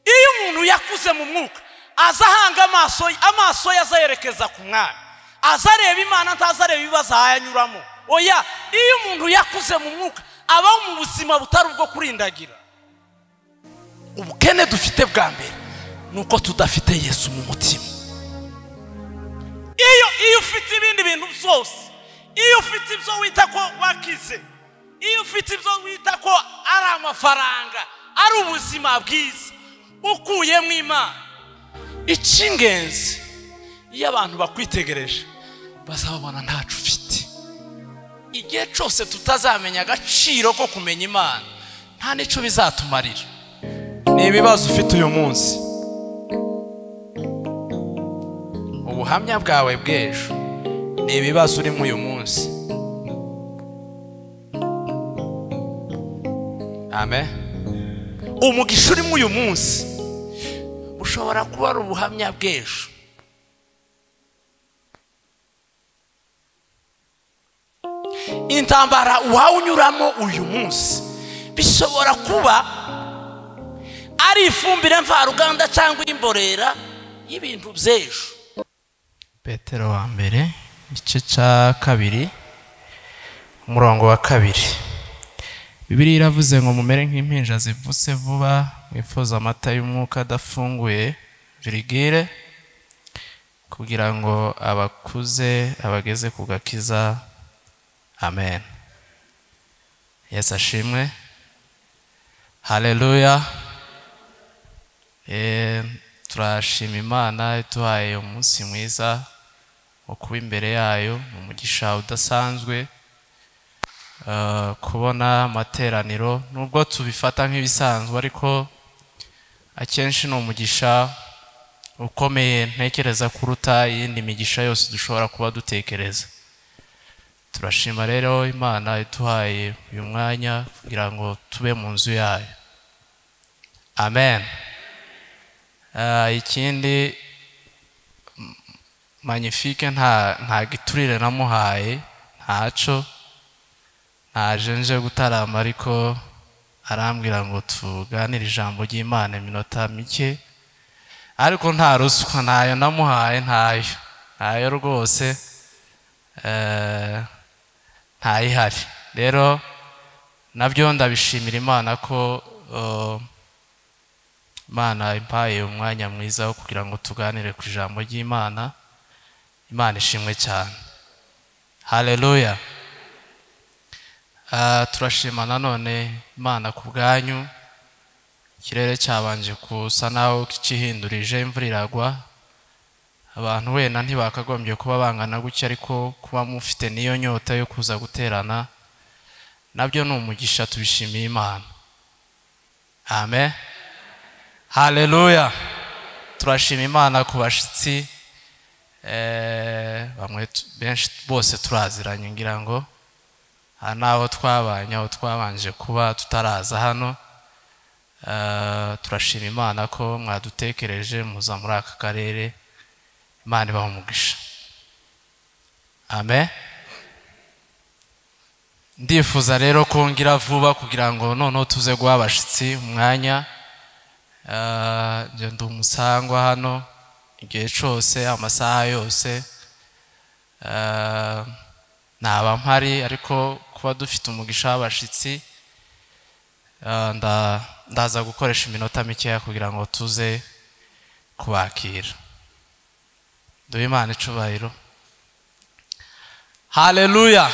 umuntu yakuze mu mwuka aza ahanga amaso ye amaso ye azayerekeza ku mwami aza areba imana ntaza areba ibibazo ahayanyuramo oya iyo umuntu yakuze mu mwuka abaho mu buzima butari ubwo kurindagira ubukene dufite bwa mbere ni uko tudafite yesu mu mutima iyo iyo ufite ibindi bintu byose iyo ufite ibyo wita ko wakize iyo ufite ibyo wita ko ari amafaranga ari ubuzima bwiza ukuyemo imana icy'ingenzi iyo abantu bakwitegereje bazababona ntacu ufite igihe cyose tutazamenya agaciro ko kumenya imana nta n'icyo bizatumarira ni ibibazo ufite uyu munsi ubuhamya bwawe bw'ejo ni ibibazo urimo uyu munsi amen umugisha urimo uyu munsi ushobora kuba ari ubuhamya bw'ejo intambara unyuramo uyu munsi bishobora kuba ari ifumbire mvaruganda cyangwa imborera y'ibintu by'ejo petero wa mbere igice cya kabiri umurongo wa kabiri bibiriya iravuze ngo mumere nk'impinja zivutse vuba mwifuza amata y'umwuka adafunguye virigire kugira ngo abakuze abageze ku gakiza amen yesi ashimwe hareruya turashima imana iduhaye umunsi mwiza wo kuba imbere yayo mu mugisha udasanzwe kubona amateraniro nubwo tubifata nk'ibisanzwe ariko akenshi ni umugisha ukomeye ntekereza kuruta iyindi migisha yose dushobora kuba dutekereza turashima rero imana iduhaye uyu mwanya kugira ngo tube mu nzu yayo amen ikindi manifike nta giturire namuhaye ntaco ntajenje gutarama ariko arambwira ngo tuganire ijambo ry'imana iminota mike ariko nta ruswa ntayo namuhaye ntayo ntayo rwose ntayihari rero nabyo ndabishimira imana ko imana impaye umwanya mwiza wo kugira ngo tuganire ku ijambo ry'imana imana ishimwe cyane hareruya turashima nanone imana ku bwanyu ikirere cyabanje gusa naho kihindurije imvura iragwa abantu wenda ntibakagombye kuba bangana gutya ariko kuba mufite n'iyo nyota yo kuza guterana nabyo ni umugisha tubishimiye imana amen hareruya turashima imana ku bashyitsi bamwe benshi bose turaziranye ngira ngo aha ni aho twabanye aho twabanje kuba tutaraza hano turashima imana ko mwadutekereje muza muri aka karere imana ibaha umugisha amen ndifuza rero kongera vuba kugira ngo noneho tuze guha abashyitsi umwanya ndi umusangwa hano igihe cyose amasaha yose ntaba mpari ariko kuba dufite umugisha w'abashyitsi ndaza gukoresha iminota mikeya kugira ngo tuze kubakira duhe imana icubahiro hareruya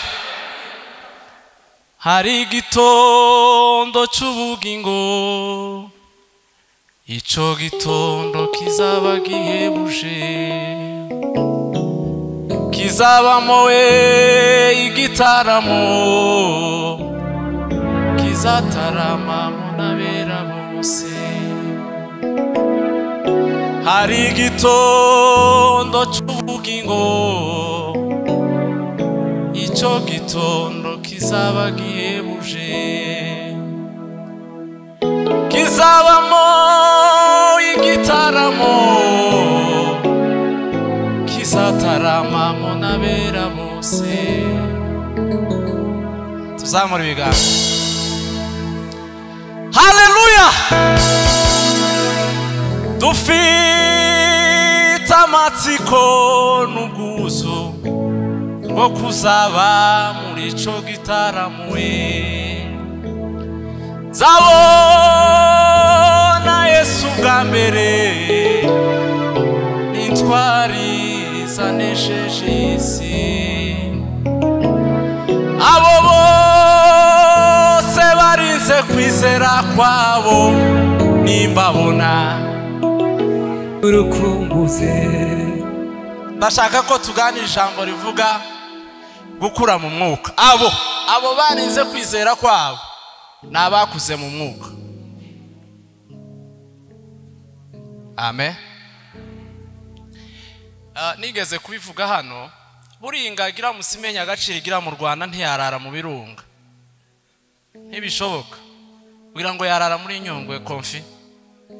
hari igitondo cy'ubugingo icyo gitondo kizaba gihebuje kizabamo we igitaramo kizatarama n'abera bose hari igitondo cy'ubugingo icyo gitondo kizaba gihebuje kizabamo igitaramo kizataramamo n'abera bose tuzamura ibiganza hareruya dufite amatsiko n'ubwuzu bwo kuzaba muri ico gitaramuwe zabona yesu bwa mbere n'intwari zanesheje isi abo bose barinze kwizera kwabo nimbabona urukumbuze ndashaka ko tuganira ijambo rivuga gukura mu mwuka abo abo barinze kwizera kwabo ni abakuze mu mwuka amen Ah, nigeze kubivuga hano buriya ingagira musimenya agaciro igira mu rwanda ntiyarara mu birunga ntibishoboka kugira ngo yarara muri nyungwe komfi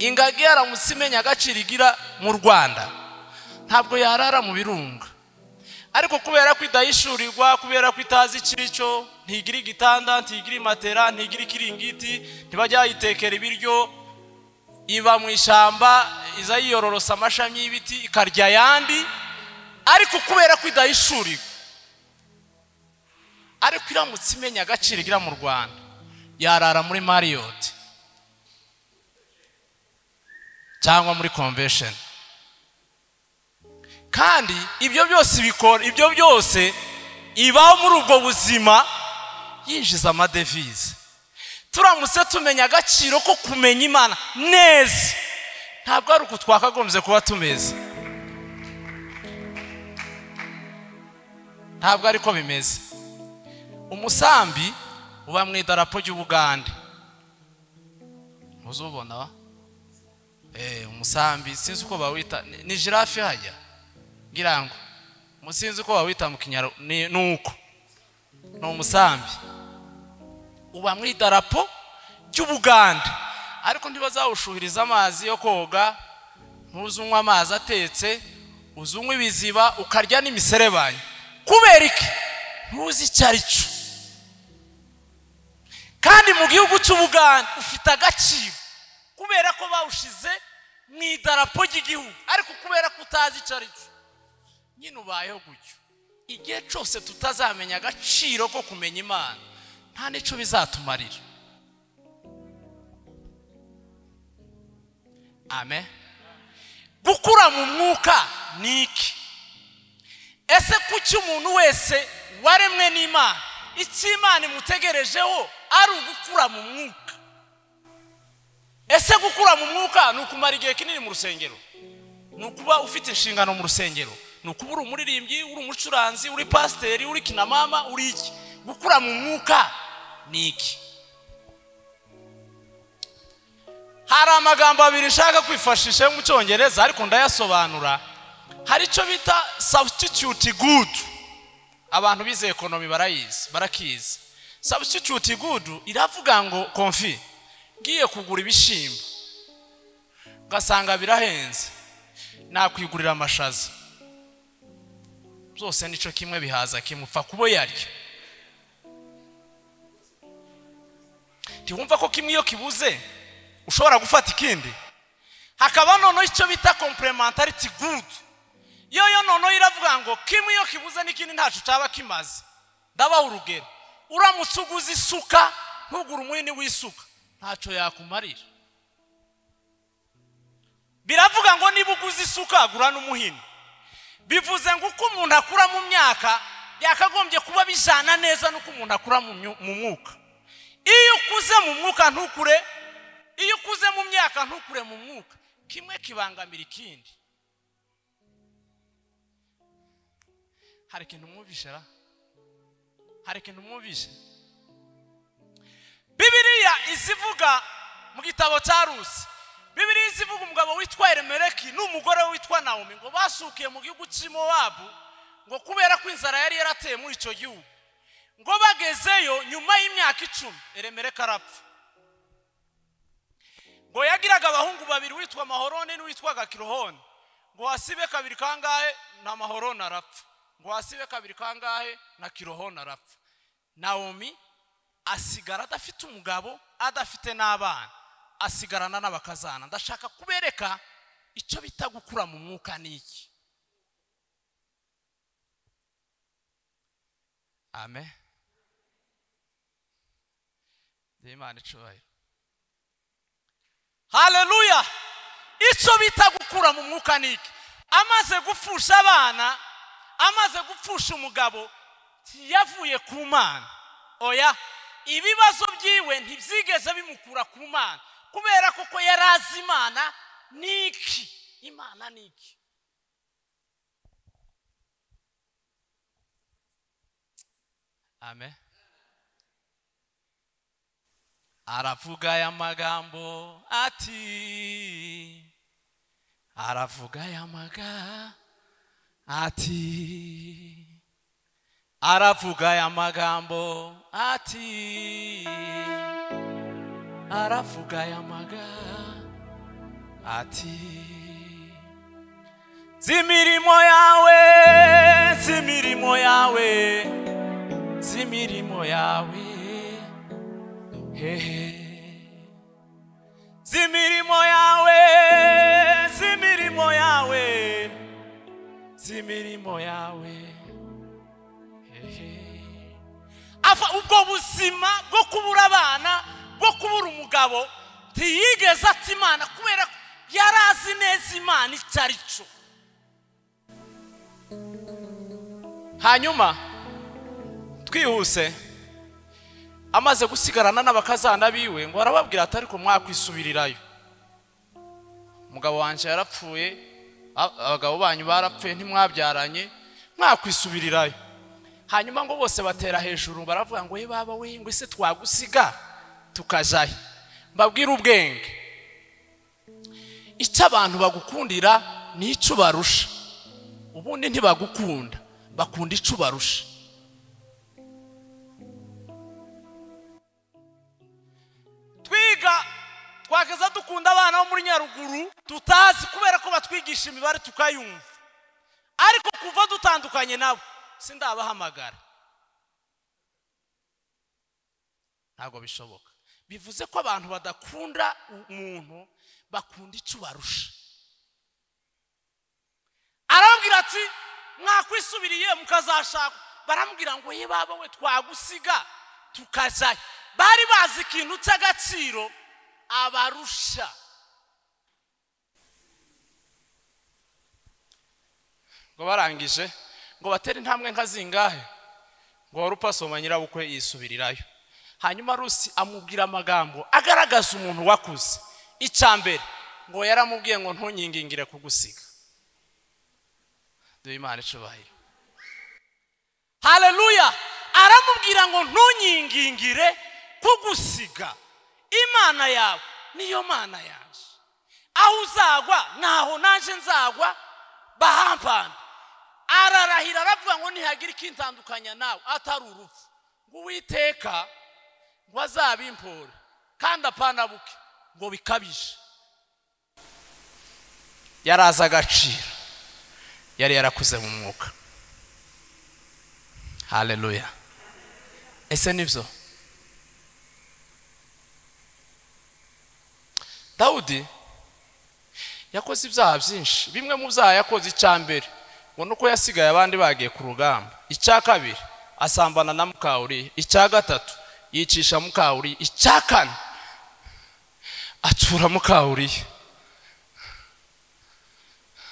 ingagi yaramutse imenya agaciro igira mu rwanda ntabwo yarara mu birunga ariko kubera ko idahishurigwa kubera ko itazi icyo ntigira igitanda ntigira matera ntigira ikiringiti ntibajya bayitekera ibiryo iba mu ishyamba iza yiyororosa amashami y'ibiti ikarya ayandi ariko kubera ko idahishurigwa ariko iramutse imenya agaciro igira mu rwanda yarara muri mariyoti cyangwa muri convention kandi ibyo byose ibikora ibyo byose ibaho muri ubwo buzima yinjiza amadevize turamutse tumenya agaciro ko kumenya imana neza ntabwo ari uku twakagombye kuba tumeze ntabwo ari ko bimeze umusambi uba mu idarapo ry'ubugande muzubona wa Eh, umusambi sinzi uko bawita ni- ni jirafe hajya ngira ngo Mu- sinzi uko bawita mu kinyarwanda ni ni uko ni umusambi uba mu idarapo ry'ubuganda ariko ntibazawushuhiriza amazi yo koga ntuze unywa amazi atetse uze unywa ibiziba ukarya n'imiserebanyi kubera iki ntuzi icyo ari cyo kandi mu gihugu cy'ubuganda ufite agaciro kubera ko bawushize mu idarapo ry'igihugu ariko kubera ko utazi icyo ari cyo nyine ubayeho gutyo igihe cyose tutazamenya agaciro ko kumenya imana nta n'icyo bizatumarira amen gukura mu mwuka ni iki ese kuki umuntu wese waremwe n'imana icyo imana imutegerejeho ari ugukura mu mwuka ese gukura mu mwuka ni ukumara igihe kinini mu rusengero ni ukuba ufite inshingano mu rusengero ni ukuba uri umuririmbyi uri umucuranzi uri pasiteri uri kinamama uri iki gukura mu mwuka ni iki hari amagambo abiri nshaka kwifashisha yo mu cyongereza ariko ndayasobanura hari icyo bita substitute good abantu bize ekonomi barayizi barakizi substitute good iravuga ngo konfi ngiye kugura ibishyimbo ngasanga birahenze nakwigurira amashaza byose nicyo kimwe bihaza kimwe upfa kubo yaryo ntiwumva ko kimwe iyo kibuze ushobora gufata ikindi hakaba noneho icyo bita complementarity good yo yo noneho iravuga ngo kimwe iyo kibuze n'ikindi ntacyo cyaba kimaze ndabaha urugero uramutse uguze isuka ntugure umuhini w'isuka ntacyo yakumarira biravuga ngo niba uguze isuka gura n'umuhini bivuze ngo uko umuntu akura mu myaka byakagombye kuba bijyana neza n'uko umuntu akura mu myu- mu mwuka iyo ukuze mu mwuka ntukure iyo ukuze mu myaka ntukure mu mwuka kimwe kibangamira ikindi hari ikintu mwumvishe ra hari ikintu mwumvishe bibiriya izivuga mu gitabo cya rusi bibiriya izivuga umugabo witwa eremereki n'umugore we witwa nawomi ngo basukiye mu gihugu cy'i Mowabu ngo kubera ko inzara yari yarateye muri icyo gihugu ngo bagezeyo nyuma y'imyaka icumi eremereki arapfa ngo yagiraga abahungu babiri witwa mahoroni n'uwitwaga kirohoni ngo wasibe kabiri kangahe na mahoroni arapfa ngo wasibe kabiri kangahe na kirohoni arapfa nawomi asigara adafite umugabo adafite n'abana asigarana n'abakazana ndashaka kubereka icyo bita gukura mu mwuka ni iki amen imana icyubahiro hareruya icyo bita gukura mu mwuka ni iki amaze gupfusha abana amaze gupfusha umugabo yavuye ku mana oya ibibazo byiwe ntibyigeze bimukura ku mana kubera ko yari azi imana ni iki imana ni iki amen aravuga aya magambo ati aravuga aya magambo ati aravuga aya magambo ati aravuga aya magambo ati z'imirimo yawe z'imirimo yawe z'imirimo yawe hehe z'imirimo yawe z'imirimo yawe z'imirimo yawe hehe ava ubwo buzima bwo kubura abana bwo kubura umugabo ntiyigeze ati imana kubera ko yari azi neza imana icyo ari cyo hanyuma twihuse amaze gusigarana n'abakazana biwe ngo arababwira ati ariko mwakwisubirirayo umugabo wanjye yarapfuye abagabo banyu barapfuye ntimwabyaranye mwakwisubirirayo hanyuma ngo bose batera hejuru baravuga ngo we baba we ngo ese twagusiga tukajyayo mbabwire ubwenge icyo abantu bagukundira ni icyo ubarusha ubundi ntibagukunda bakunda icyo ubarusha twiga twageza dukunda abana bo muri nyaruguru tutazi kubera ko batwigisha imibare tukayumva ariko kuva dutandukanye nabo sindabahamagara ntabwo bishoboka bivuze ko abantu badakunda umuntu bakunda icyo ubarusha arababwira ati mwakwisubiriye mukazashaka baramubwira ngo ye baba we twagusiga tukajyayo bari bazi ikintu cy'agaciro abarusha ngo barangije ngo batere intambwe nka zingahe ngo wari upasoma nyirabukwe yisubirirayo hanyuma rusi amubwira amagambo agaragaza umuntu wakuze icya mbere ngo yaramubwiye ngo ntunyingingire kugusiga duhe imana icubahiro hareruya aramubwira ngo ntunyingingire kugusiga imana yawe niyo mana yaje aho uzagwa ntaho naje nzagwa bahampana ararahira aravuga ngo ntihagira ikintandukanya nawe atari urupfu ngo uwiteka ngo azabimpore kandi apanabuke ngo bikabije yari azi agaciro yari yarakuze mu mwuka hareruya ese nibyo dawudi yakoze ibyaha byinshi bimwe mu byaha yakoze icya mbere ngo nuko yasigaye abandi bagiye ku rugamba icya kabiri asambana na mukawuriya icya gatatu yicisha mukawuriya icya kane acyura mukawuriya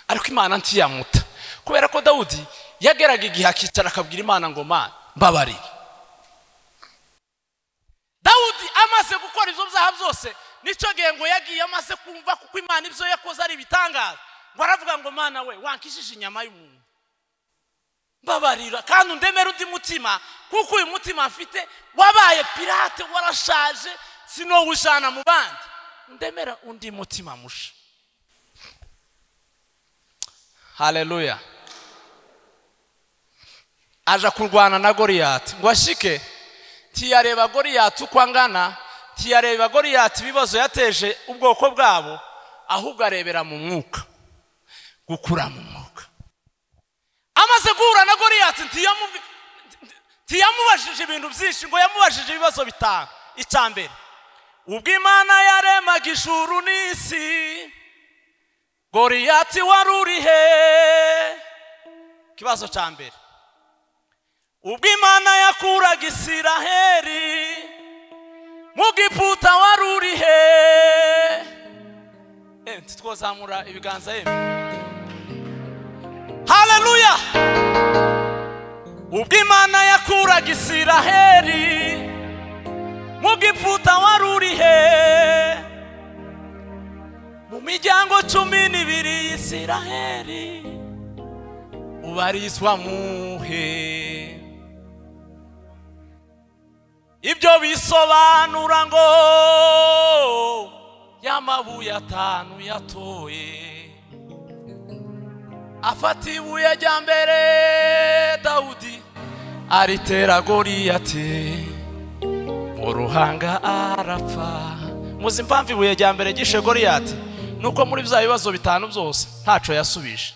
ariko imana ntiyamuta kubera ko dawudi yageraga igihe akicara akabwira imana ngo mana mbabarire dawudi amaze gukora ibyo byaha byose nicyo gihe ngo yagiye amaze kumva kuko imana ibyo yakoze ari ibitangaza ngo aravuga ngo mana we wankishije inyama y'umuntu mbabarira kandi undemere undi mutima kuko uyu mutima afite wabaye pirate warashaje sinowujana mu bandi ndemera undi mutima musha hareruya aje kurwana na goriyati ngo ashike ntiyareba goriyati uko angana ntiyareba goriyati ibibazo yateje ubwoko bwabo ahubwo arebera mu mwuka gukura mu mwuka amaze guhura na goriyati ntiyamubajije ibintu byinshi ngo yamubajije ibibazo bitanu icya mbere ubwo imana yaremaga ijuru n'isi goriyati wari uri he ikibazo cya mbere ubwo imana yakuraga isiraheri mu giputa wari uri he Eh, ntitwozamura ibiganza yemwe haleluya ubwo imana yakuraga isiraheri mu giputa wari uri he mu miryango cumi n'ibiri y'isiraheri ubarizwa muhe ibyo bisobanura ngo y'amabuye atanu yatoye afata ibuye rya mbere dawudi aritera goriyati mu ruhanga arapfa muzi impamvu ibuye rya mbere ryishe goriyati ni uko muri bya bibazo bitanu byose ntaco yasubije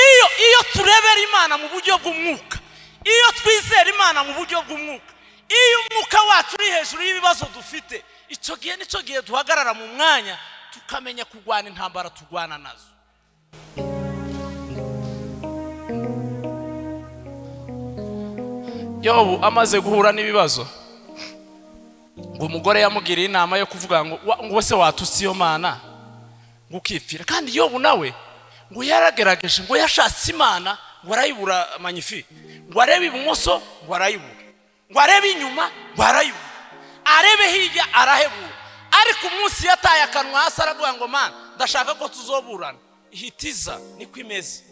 iyo iyo turebera imana mu buryo bw'umwuka iyo twizera imana mu buryo bw'umwuka iyo umwuka wacu uri hejuru y'ibibazo dufite icyo gihe nicyo gihe duhagarara mu mwanya tukamenya kurwana intambara turwana nazo yobu amaze guhura n'ibibazo ngo umugore yamugiriye inama yo kuvuga ngo "Wa- ngo se watutse iyo mana ngo ukipfira kandi yobu nawe ngo yaragerageje ngo yashatse imana ngo arayibura manyifi ngo arebe ibumoso ngo arayibura ngo arebe inyuma ngo arayibura arebe hirya arahebura ariko umunsi yataye akanwa hasi aravuga ngo mana ndashaka ko tuzoburana ihitiza niko imeze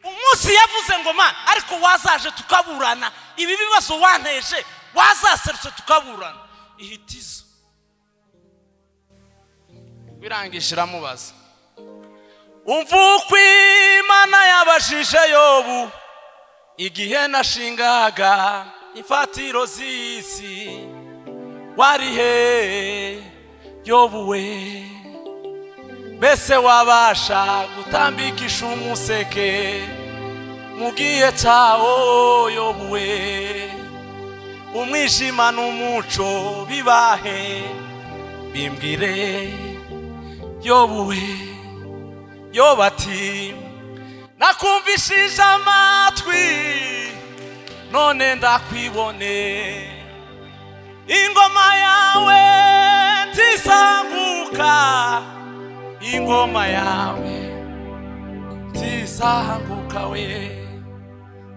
umunsi yavuze ngo mana ariko wazaje tukaburana ibi bibazo wanteje wazaserutse tukaburana ihitiza birangije iramubaza umva uko imana yabajije yobu igihe nashingaga imfatiro z'isi wari he yobu we mbese wabasha gutambikisha umuseke mu gihe cyawo yobuwe umwijima n'umuco bibahe bimbwire yobuwe yoba ati nakumvishije amatwi none ndakwibone ingoma yawe ntisanguka ingoma yawe ntisanguka we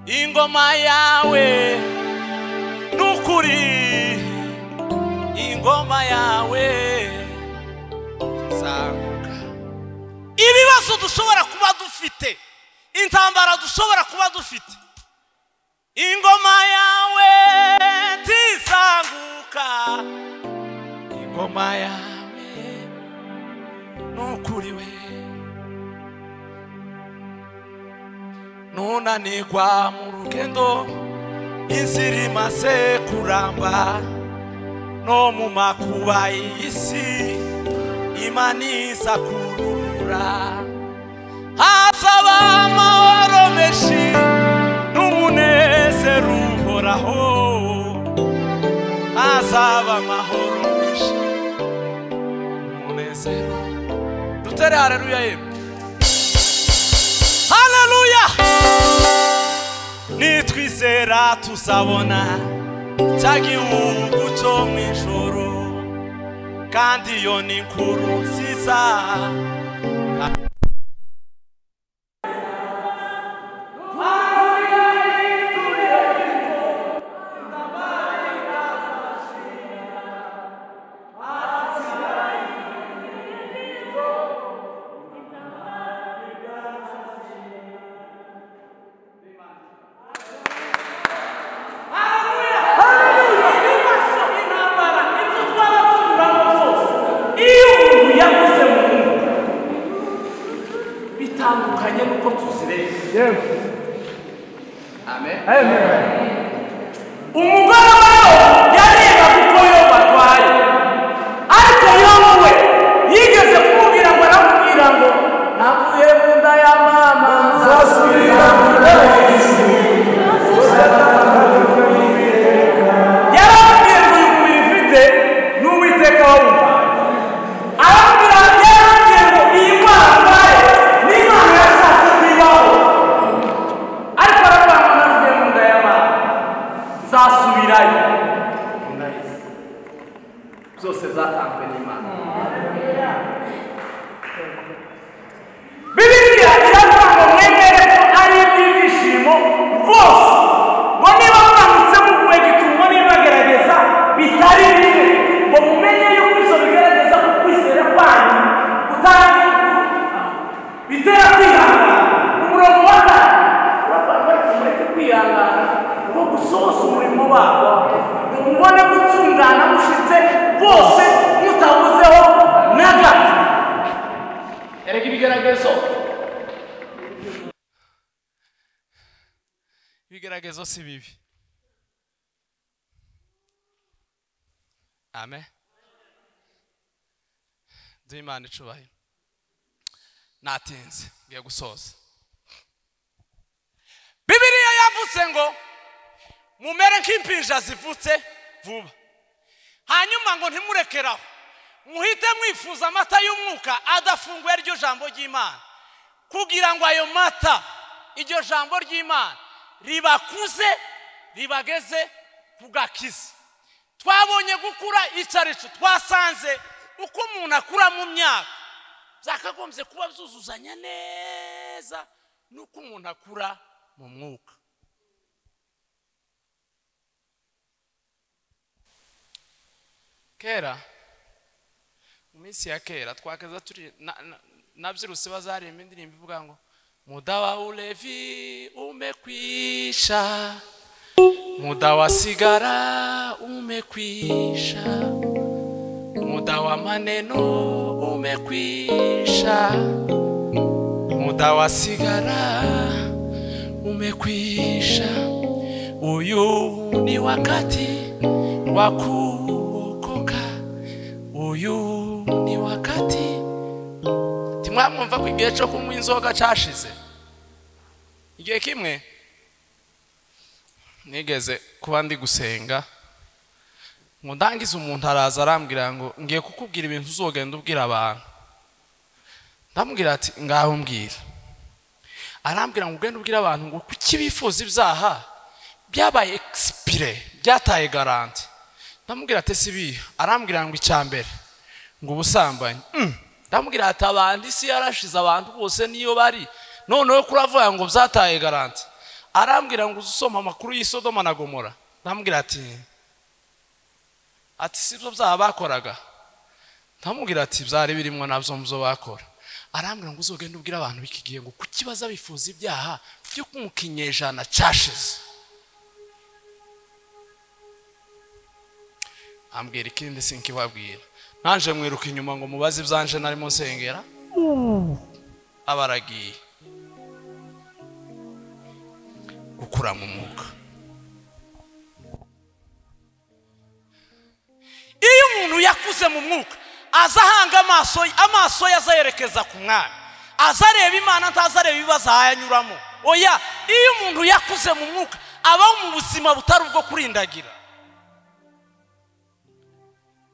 ingoma yawe n'ukuri ingoma yawe ntisanguka ibibazo dushobora kuba dufite intambara dushobora kuba dufite ingoma yawe ntisanguka ingoma yawe n'ukuri we ntunanirwa mu rugendo inzira imaze kuramba no mu makuba y'isi imaniza kurura hazaba amahoro menshi n'umunezero uhoraho hazaba amahoro menshi n'umunezero dutere haleluya yemwe haleluya nitwizera tuzabona cya gihugu cyo mu ijoro kandi iyo ni inkuru nziza intambara inzu twaba tunyuramo zose iyo umuntu yavuze mu mwuka zose zatanzwe n'imana bibiriya iratanga mwemere ko ari iby'ibyishimo rwose ngo niba mwanditse muguhe gituma niba bagerageza bitari bimwe ngo mumenye yuko ibyo bigaragaza ko kwizera kwanyu kutari bitera kwihangana umurongo wa kane uravuga ngo mureke kwihangana ngo gusohoza umurimo wabo ngo mubone gutungana mushyitse bose mutabuzeho na gato erega ibigaragazo ibigeragezo si bibi amen duhe imana icubahiro natinze ngiye gusoza bibiriya yavutse ngo mumere nk'impinja zivutse vuba hanyuma ngo ntimurekeraho muhite mwifuza amata y'umwuka adafunguye aryo jambo ry'imana kugira ngo ayo mata iryo jambo ry'imana ribakuze ribageze ku gakiza twabonye gukura icyaricu twasanze uko umuntu akura mu myaka byakagombye kuba byuzuzanya neza n'uko umuntu akura mu mwuka kera mu minsi ya kera twakeza turi na- na- nabyirutse bazaririmba indirimbo ivuga ngo mudawa ulevi umekwisha mudawa sigara umekwisha mudawa maneno umekwisha mudawa sigara umekwisha uyu ni wakati wa kuokoka uyu ni wakati timwamwumva ko igihe cyo kunywa inzoga cyashize igihe kimwe nigeze kuba ndi gusenga ngo ndangize umuntu araza arambwira ngo ngiye kukubwira ibintu uzogenda ubwira abantu ndamubwira ati ngaho mbwira arambwira ngo ugende ubwira abantu ngo kuki bifuza ibyaha byabaye egisipire byataye garanti ndamubwira ati sibi arambwira ngo icya mbere ngo ubusambanyi Mm. ndamubwira ati abandi isi yarashize abantu bose niyo bari noneho kuravuga ngo byataye garanti arambwira ngo uze usoma amakuru y'isodoma na gomora ndamubwira ati ati si byo byaha bakoraga ndamubwira ati byari birimo nabyo mu byo bakora arambwira ngo uzogende ubwire abantu b'iki gihe ngo kuki baza bifuza ibyaha byo mu kinyejana cyashize ambwira ikindi sinkibabwira nanje mwiruka inyuma ngo mubaze ibyanje narimo nsengera aba aragiye gukura mu mwuka iyo umuntu yakuze mu mwuka aza ahanga amaso ye amaso ye azayerekeza ku mwami aza areba imana ntaza areba ibibazo ahayanyuramo oya iyo umuntu yakuze mu mwuka abaho mu buzima butari ubwo kurindagira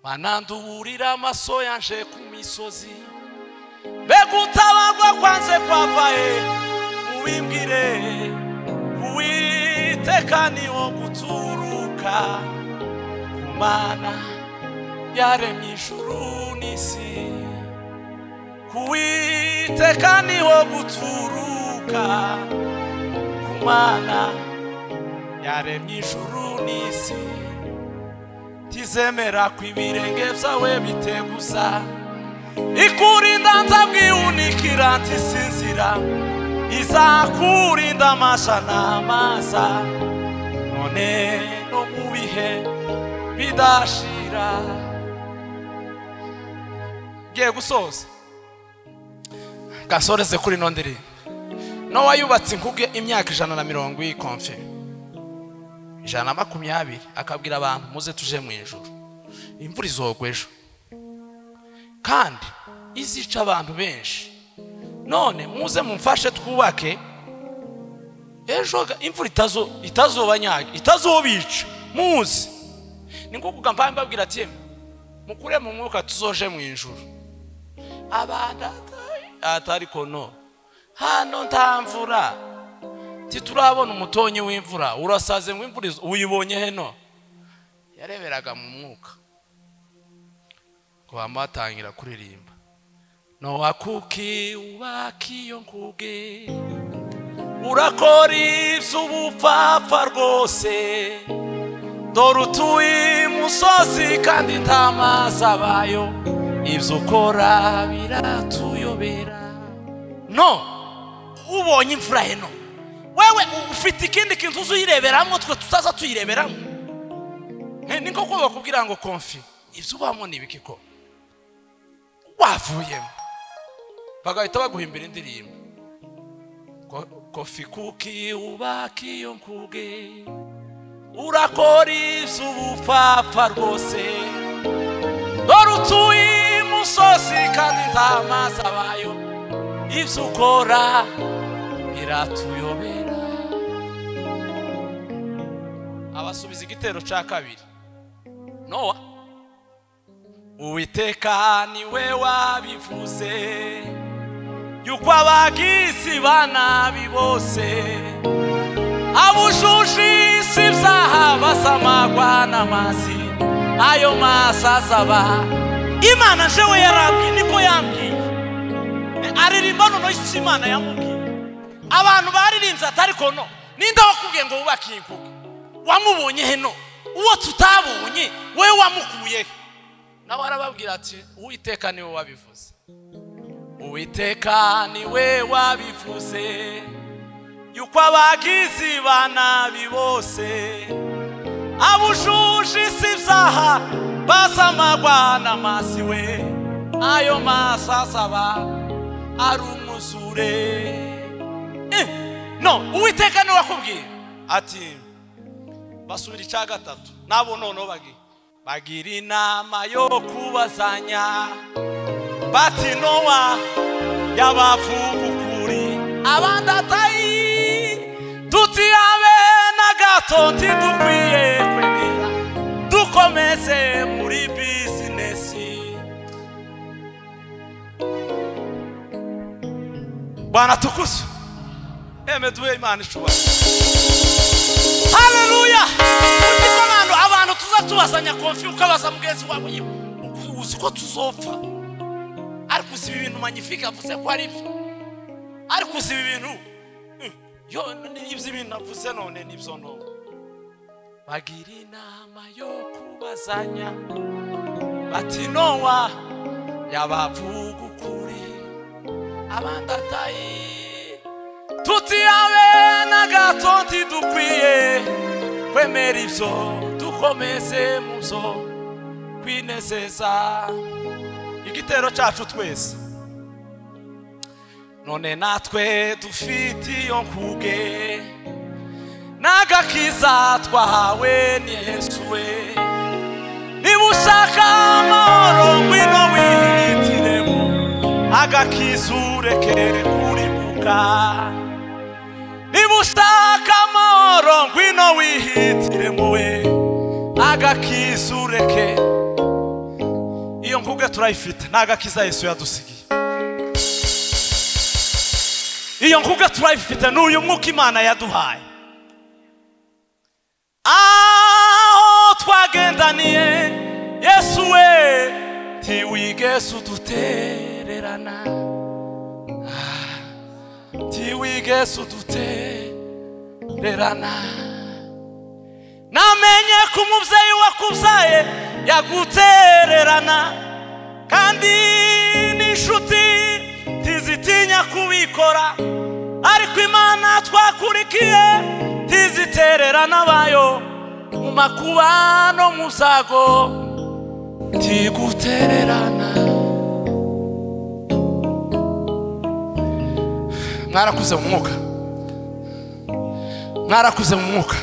bananduburira amaso yanje ku misozi mbega utabagwa kwanze kwava he mubimbwire uwiteka niwo guturuka ku mana yaremye ijuru n'isi kuwiteka niho guturuka ku mana yaremye ijuru n'isi tizemera ko ibirenge byawe biteguza ikurinda nzabwihunikira ntisinzira izakurinda amasha n'amaza none no mu bihe bidashira ngiye gusoza gasoreze kuri ino ndirimbo nowa yubatse inkuge imyaka ijana na mirongo y'ikomfe ijana na makumyabiri akabwira abantu muze tuje mu ijoro imvura izogwa ejo kandi izica abantu benshi none muze mumfashe twubake ejo ga- imvura itazo itazobanyage itazobica muze ni nko kugamba mbabwira ati "Yemwe, mukure mu mwuka tuzoje mu ijoro abantu ata- atari kono hano nta mvura titurabona umutonyi w'imvura urasaze ngo imvura izo- uyibonye heno yareberaga mu mwuka bama batangira kuririmba nowa kuki ubaka iyo nkuge urakora iby'ubupfapfa rwose dore utuye imusozi kandi nta mazi abayo ibyo ukora biratuyobera no ubonye imvura heno wewe ufite ikindi kintu uzuyireberamo twe tutaza tuyireberamo Eh, ni nko kubaka kugira ngo konfi ibyo ubamo ni ibiki ko wavuyemo bagahita baguhimbira indirimbo Ko- kofi kuki ubaka iyo nkuge urakora iby'ubupfapfa rwose dore utuye imusozi kandi nta mazi abayo ibyo ukora biratuyobera abasubiza igitero cya kabiri nowa uwiteka niwe wabivuze yuko abagisi banabi bose abujuje isi ibyaha basamagwa n'amazi ayo mazi azaba imana nje we yarambwiye niko yambwiye aririmba noneho icyo imana yamubwiye abantu baririmbye atari kono ninde wakubwiye ngo wubake iyi mvugo wamubonye heno uwo tutabonye wowe wamukuye nawe arababwira ati uwiteka niwe wabivuze uwiteka niwe wabivuze yuko abagizi ba nabi bose abujuje isi ibyaha basamagwa n'amazi we ayo maso asaba ari umuzure Eh, no uwiteka niwe wakubwiye ati basubira icya gatatu nabo noneho bagira bagira inama yo kubazanya bati nowa yabavuga ukuri abandi atayi tutiyabe na gato ntidukwiye kwemera dukomeze muri bizinesi bwana tukuze eme duhe imana ishobora haleluya uzi ko abantu abantu tuza tubazanya konfi ukabaza mugenzi wawe yewe uku- uzi ko tuzopfa ariko uzi ibi bintu manyifika avuze ko ari byo ariko uzi ibi bintu eh, yo n'ibyo ibintu avuze none n'ibyo none bagira inama yo kubazanya bati nowa yabavuga ukuri abandi atayi tutiyabe na gato ntidukwiye kwemera ibyo dukomeze mu byo kwinezeza igitero cyacu twese none natwe dufite iyo nkuge n'agakiza twahawe ni yesu we niba ushaka amahoro ngwino wihitiremo agakiza ureke kuribuka niba ushaka amahoro ngwino wihitire muwe agakiza ureke iyo nkuge turayifite ni agakiza yesu yadusigiye iyo nkuge turayifite ni uyu mwuka imana yaduhaye aho twagendaniye yesu we tiwigeze udutererana tiwigeze udutererana namenye ko umubyeyi wakubyaye yagutererana kandi n'inshuti ntizitinya kubikora ariko imana twakurikiye ntizitererana bayo mu makuba no mu byago ntigutererana mwarakuze mu mwuka mwarakuze mu mwuka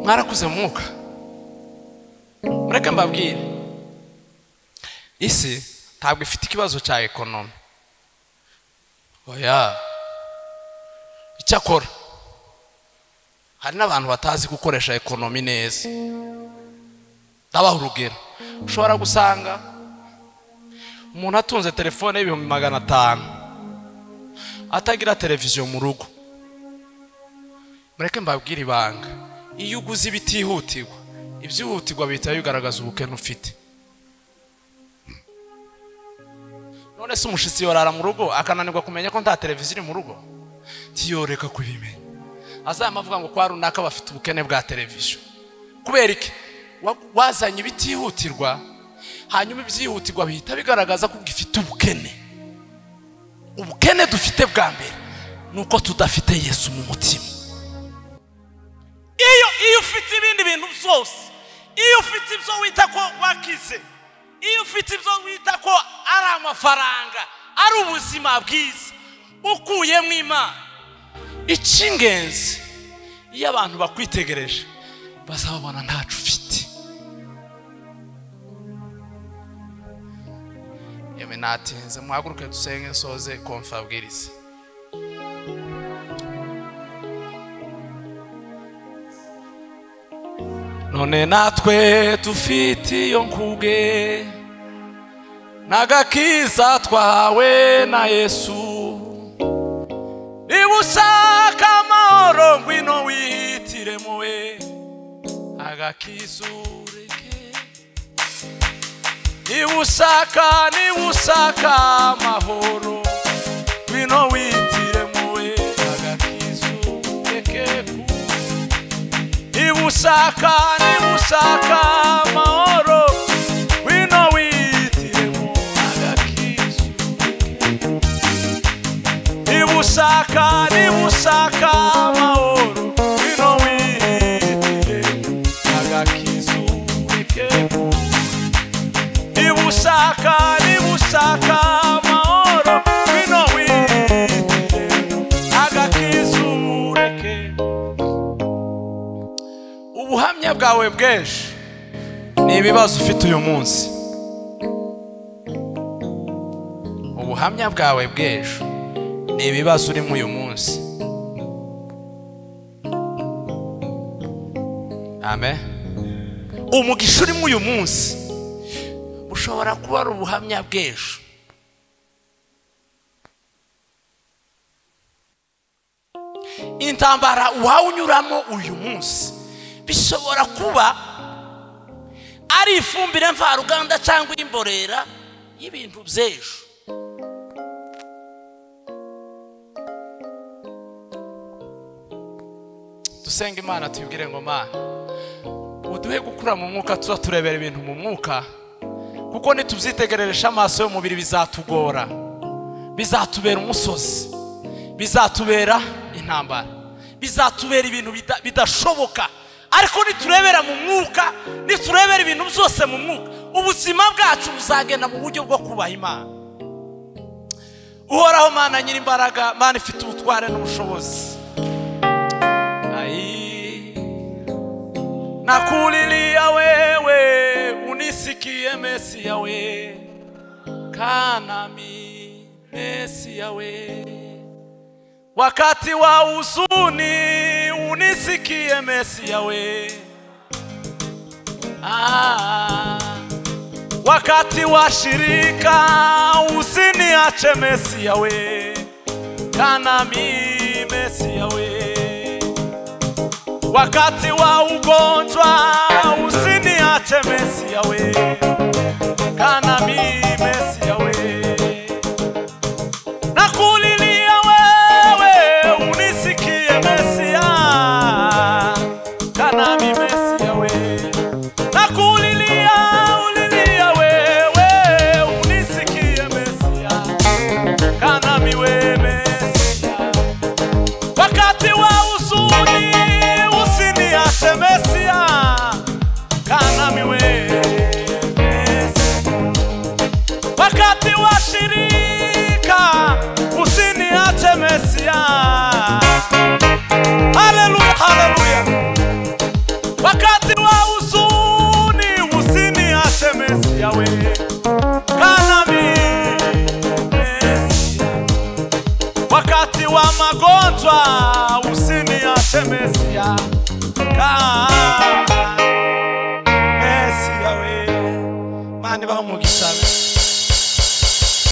mwarakuze mu mwuka mureke mbabwire isi ntabwo ifite ikibazo cya ekonomi oya icyakora hari n'abantu batazi gukoresha ekonomi neza ndabaha urugero ushobora gusanga umuntu atunze telefone y'ibihumbi magana atanu atagira televiziyo mu rugo mureke mbabwire ibanga iyo uguze ibitihutirwa ibyihutirwa bihita bigaragaza ubukene ufite none se umushitsi yorara mu rugo akananirwa kumenya ko nta televiziyo iri mu rugo ntiyoreka kubimenya azaba avuga ngo kwa runaka bafite ubukene bwa televiziyo kubera iki Wa- wazanye ibitihutirwa hanyuma ibyihutirwa bihita bigaragaza ko gifite ubukene ubukene dufite bwa mbere ni uko tudafite yesu mu mutima iyo iyo ufite ibindi bintu byose iyo ufite ibyo wita ko wakize iyo ufite ibyo wita ko ari amafaranga ari ubuzima bwiza ukuyemo imana icy'ingenzi iyo abantu bakwitegereje bazababona ntacu ufite yewe natinze muhaguruke dusenge nsoze konfa abwiriza none natwe dufite iyo nkubwe n'agakiza twahawe na yesu niba ushaka amahoro ngwino wihitire muwe agakizureke niba ushaka niba ushaka amahoro ngwino wihitire muwe agakizureke kuwe niba ushaka niba ushaka amahoro wino wihitiremo agakizu niba ushaka niba ushaka amahoro wino wihitiremo agakizu kekeko niba ushaka niba ushaka amahoro wino wihitiremo agakizu kekeko ubuhamya bwawe bwinshi ni ibibazo ufite uyu munsi ubuhamya bwawe bw'ejo ni ibibazo urimo uyu munsi amen umugisha urimo uyu munsi ushobora kuba ari ubuhamya bw'ejo intambara wawunyuramo uyu munsi bishobora kuba ari ifumbire mvaruganda cyangwa imborera y'ibintu by'ejo dusenga imana tuyibwire ngo mana uduhe gukura mu mwuka tuza turebera ibintu mu mwuka kuko nitubyitegereresha amaso y'umubiri bizatugora bizatubera umusozi bizatubera intambara bizatubera ibintu bida- bidashoboka ariko niturebera mu mwuka niturebera ibintu byose mu mwuka ubuzima bwacu buzagenda mu buryo bwo kubaha imana uhoraho mana nyir'imbaraga mana ifite ubutware n'ubushobozi Ai, nakulilia wewe unisikie mesi yawe kanami mesi yawe wakati wa huzuni unisikie Mesia we. Ah, wakati wa shirika usiniache Mesia we, kanami Mesia we. Wakati wa ugonjwa usiniache Mesia we, kanami Mesia we nakulilia wewe unisikie mesia kanami mesia we nakulilia ulilia wewe unisikie mesia kanami we mesia wakati wa huzuni usiniache mesia kanami we mesia wakati wa shirika usiniache mesia haleluya haleluya wakati wa huzuni usiniache mesia we kanami mesia wakati wa magonjwa usiniache mesia Ka- mesia we mani baho umugisha